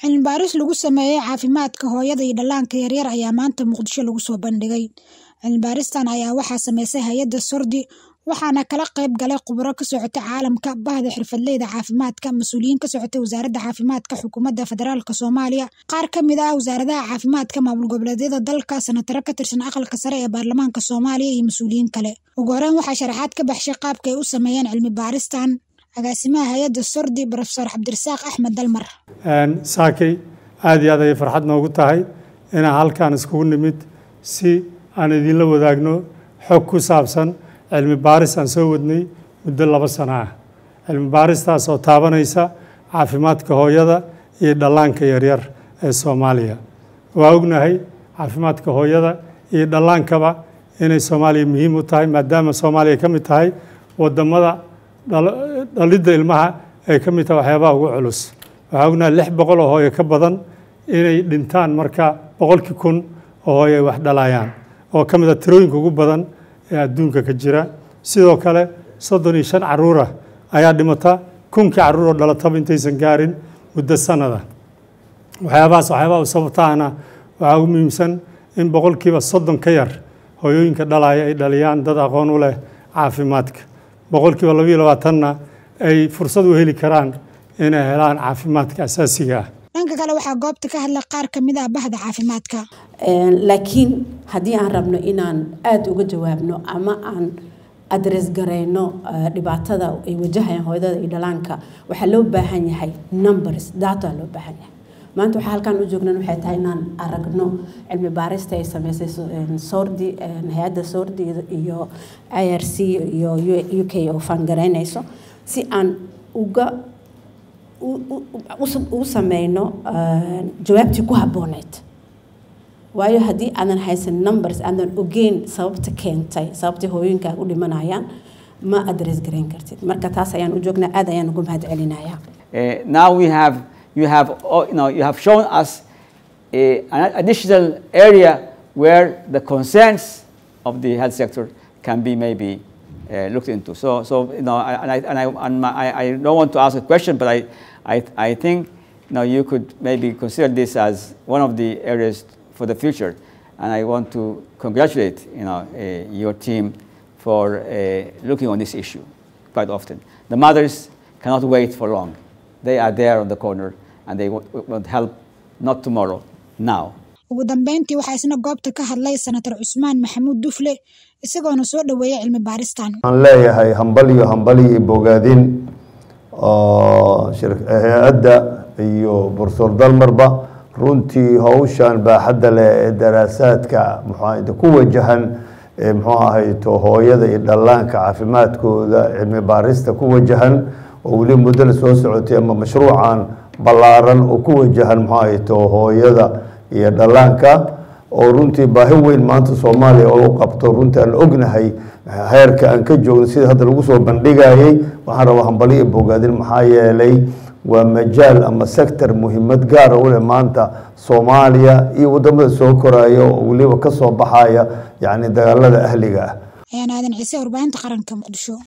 Cilmi baaris lagu sameeyay caafimaadka hooyada iyo dhallaanka yaryar ayaa maanta Muqdisho lagu soo bandhigay. Cilmi baaristan ayaa waxaa sameysay hay'adda Sordi waxaana kala qayb galay khubaro ka socota caalamka, bahda xirfadleyda caafimaadka, mas'uuliyiin ka socotay Wasaaradda Caafimaadka Xukuumadda Federaalka Soomaaliya, qaar ka mid ah wasaaradaha caafimaadka maamul goboleedyada dalka, senataro ka tirsan Aqalka Sare ee Baarlamaanka Soomaaliya iyo mas'uuliyiin kale. Ugu horreyn waxaa sharaxaad ka baxshay qaabka ay u sameeyeen cilmi baaristan agaasimaha hay'adda Sordi Professor Cabdirasaaq Axmed Dalmar. saakay aad iyo aad ayay farxad noogu tahay inaan halkan iskugu nimid si aan idinla wadaagno xog ku saabsan cilmi baaris aan soo wadnay muddo laba sano ah cilmi baaristaas oo taabanaysa caafimaadka hooyada iyo dhallaanka yaryar ee Soomaaliya waa ognahay caafimaadka hooyada iyo dhallaankaba inay Soomaaliya muhiim u tahay maadaama Soomaaliya ka mid tahay wadamada dhalidda ilmaha ay ka mid tahay waxyaabaha ugu culus waxaa ognahay lix boqol oo hooyo ka badan inay dhintaan marka boqolkii kun oo hooyo ay wax dhalayaan oo ka mid a tirooyinka ugu badan ee adduunka ka jira sidoo kale soddon iyo shan caruura ayaa dhimata kunkii caruur oo dhalataba intaysan gaarin muddo sanada waxyaabahaas waxyaabaha u sababtaana waxaa ugu muhiimsan in boqolkiiba soddon ka yar hooyooyinka dhalaya ay dhaliyaan dad aqoon u leh caafimaadka boqolkiiba labayo labaatanna ay fursad u heli karaan inay helaan caafimaadka asaasiga ah dhanka kale waxaa goobta ka hadlay qaar ka mid ah bahda caafimaadka laakiin haddii aan rabno inaan aada uga jawaabno ama aan adres garayno dhibaatada ay wajahayaan hooyadada iyo dhalaanka waxaa loo baahan yahay numbers data loo baahan yahay maanta waxaa halkaan u joognan waxay tahay inaan aragno cilmi baarista ay sameysay sordi hay-adda sordi iyo i r c iyo u k oo faangaraynayso si aan uga u sameyno jawaabtii ku habbooneyd waayo haddii aadan haysan numbers aadan ogeyn sababta keentay sababtay hooyooyinkaaga u dhimanayaan ma adres garayn kartid marka taas ayaan u joognaa aad ayaan ugu mahad celinayaa now we have you have you know you have shown us a, an additional area where the concerns of the health sector can be maybe uh, looked into. So, so you know, and I, and I, and my, I, I don't want to ask a question, but I, I, I think you know, you could maybe consider this as one of the areas for the future. And I want to congratulate you know, uh, your team for uh, looking on this issue quite often. The mothers cannot wait for long. They are there on the corner and they want, want help not tomorrow, now. ugu dambeyntii waxaa isna goobta ka hadlay senator cusmaan maxamuud dufle isagoona soo dhoweeyay cilmi baaristan waxaan leeyahay hambal iyo hambal iyo bogaadin oo hay-adda iyo profesor dalmarba runtii howshan baaxadda leh ee daraasaadka muxuu ku wajahan muxuu ahayto hooyada iyo dhallaanka caafimaadkooda cilmi baarista ku wajahan oo weli muddo la soo socotay ama mashruucan ballaaran oo ku wajahan muxuu ahayto hooyada iyo dhallaanka oo runtii baahi weyn maanta soomaaliya oo u qabto runtii aan ognahay heerka aan ka joogno sida hadda lagu soo bandhigayay waxaan rabaa hambali iyo bogaadin maxaa yeelay waa majaal ama sector muhiimad gaara u leh maanta soomaaliya iyo wadamada soo koraya oo weliba ka soo baxaya yacni dagaalada ahliga ah ayaan aadan ciise warbaahinta qaranka muqdisho